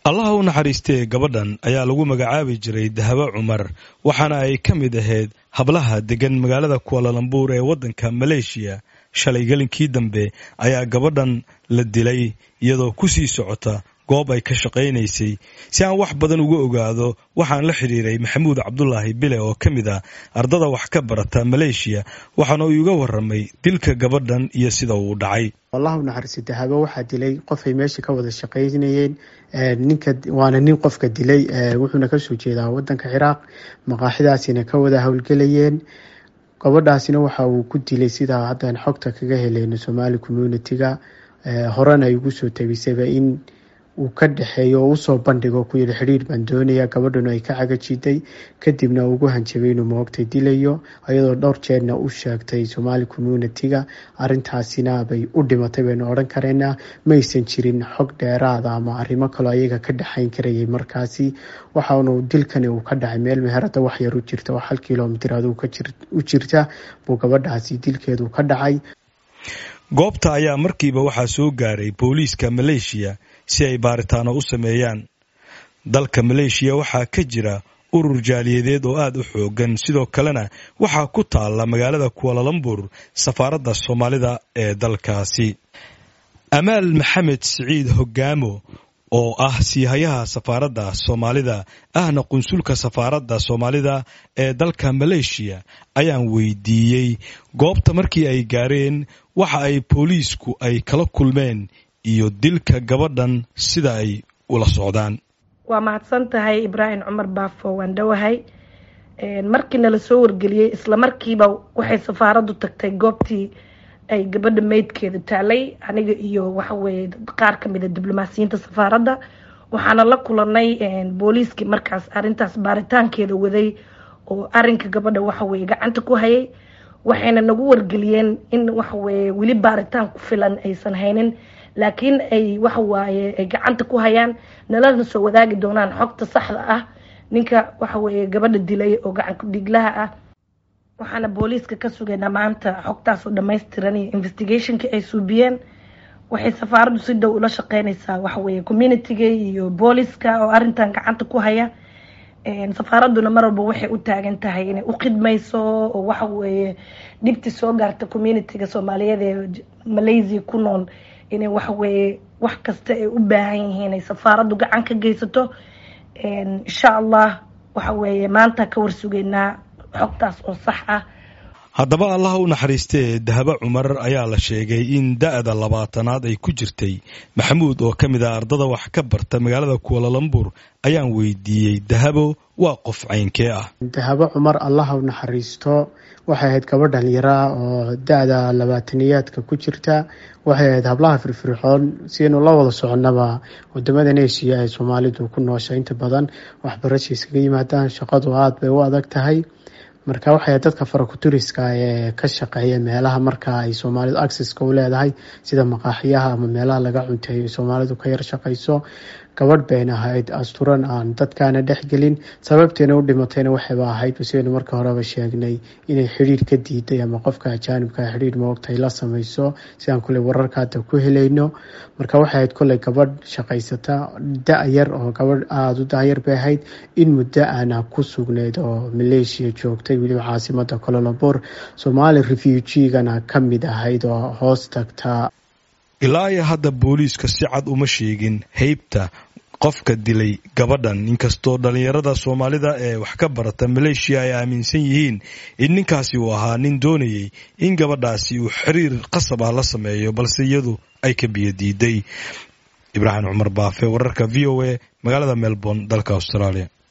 allaha u naxariistee gabadhan ayaa lagu magacaabi jiray dahabo cumar waxaana ay ka mid ahayd hablaha degan magaalada kualalambuur ee waddanka maleeshiya shalay gelinkii dambe ayaa gabadhan la dilay iyadoo ku sii socota goob ay ka shaqaynaysay si aan wax badan uga ogaado waxaan la xidhiiray maxamuud cabdulaahi bile oo ka mid ah ardada wax ka barata maleeshiya waxaana uu iga waramay dilka gabadhan iyo sida uu dhacay wallahu naxariisi dahabo waxaa dilay qofay meesha ka wada shaqaynayeen ninka waana nin qofka dilay wuxuuna kasoo jeedaa wadanka ciraaq maqaaxidaasina ka wada howlgelayeen gabadhaasina waxa uu ku dilay sidaa haddaan xogta kaga helayno somali community-ga horena ay ugu soo tabisayba in uu ka dhexeeyo oo usoo bandhigo ku yidhi xidhiir baan doonaya gabadhuna ay ka cagajiday kadibna ugu hanjabay inuu moogtay dilayo iyadoo dhowr jeerna u sheegtay somali community-ga arintaasina bay u dhimatay baynu odhan kareynaa maysan jirin xog dheeraada ama arrimo kaloo ayaga ka dhexayn karayay markaasi waxaanu dilkani uu ka dhacay meel meherada wax yar u jirta oo hal kilomitir aduu u jirta buu gabadhaasi dilkeedu ka dhacay goobta ayaa markiiba waxaa soo gaaray booliiska maleeshiya si ay baaritaano u sameeyaan dalka maleeshiya waxaa ka jira urur jaaliyadeed oo aad u xoogan sidoo kalena waxaa ku taalla magaalada kualalambur safaaradda soomaalida ee dalkaasi amaal maxamed siciid hogaamo oo ah siihayaha safaaradda soomaalida ahna qunsulka safaaradda soomaalida ee dalka maleeshiya ayaan weydiiyey goobta markii ay gaareen waxa ay booliisku ay kala kulmeen iyo dilka gabadhan sida ay ula socdaan waa mahadsan tahay ibraahim cumar baafo waan dhowahay markii nala soo wargeliyey isla markiiba waxay safaaraddu tagtay goobtii ay gabadha meydkeeda taalay aniga iyo waxaweye qaar kamida diblomaasiyiinta safaaradda waxaana la kulanay booliiskii markaas arintaas baaritaankeeda waday oo arinka gabadha waxaweye gacanta ku hayay waxayna nagu wargeliyeen in waxaweye weli baaritaan ku filan aysan haynin laakiin ay waxawaaye ay gacanta ku hayaan nalana soo wadaagi doonaan xogta saxda ah ninka waxaweye gabadha dilay oo gacanku dhiglaha ah waxaana booliiska ka sugaynaa maanta xogtaasoo dhamaystiran iyo investigationka ay suubiyeen waxay safaaraddu si dhow ula shaqeynaysaa waxaweye communitiga iyo booliska oo arintan gacanta ku haya safaaradduna mar walba waxay u taagan tahay inay u khidmayso oo waxaweye dhibti soo gaarta communitiga soomaaliyeed ee malaysia ku nool inay waxaweye wax kasta ay u baahan yihiin ay safaaraddu gacan ka geysato insha allah waxaweye maanta ka warsugeynaa xogtaas oo sax ah haddaba allaha u naxariistee dahabo cumar ayaa la sheegay in da-da labaatanaad ay ku jirtay maxamuud oo ka mid ah ardada wax ka barta magaalada kualalambur ayaan weydiiyey dahabo waa qof caynkee ah dahabo cumar allaha u naxariisto waxay ahayd gabadh dhallinyaraa oo da-da labaataniyaadka ku jirta waxay ahayd hablaha firfircoon siaynu la wada soconnaba wadamada neeshiya ee soomaalidu ku noosha inta badan waxbarasha iskaga yimaadaan shaqadu aada bay u adag tahay marka waxay dadka farakuturiska ee ka shaqeeya meelaha marka ay soomaalidu acceska u leedahay sida maqaaxiyaha ama meelaha laga cunteeyo soomaalidu ka yar shaqayso gabadh bayna ahayd asturan aan dadkaana dhexgelin sababteena u dhimatayna waxayba ahayd sidaynu marka horeba sheegnay inay xidhiir ka diiday ama qofka ajaanibka xidhiir moogtay la samayso sidaan kule wararka hadda ku helayno marka waxay ahayd koley gabadh shaqaysata da-yar oo gabadh aada u da-yar bay ahayd in muddo aana ku sugnayd oo maleeshiya joogtay weliba caasimada cololabor somaali refugigana ka mid ahayd oo hoos tagta ilaa iyo hadda booliiska si cad uma sheegin heybta qofka dilay gabadhan inkastoo dhallinyarada soomaalida ee wax ka barata maleeshiya ay aaminsan yihiin in ninkaasi uu ahaa nin doonayay in gabadhaasi uu xiriir qasab ah la sameeyo balse iyadu ay ka biyo diiday ibraahim cumar baafe wararka v o a magaalada melbourne dalka australia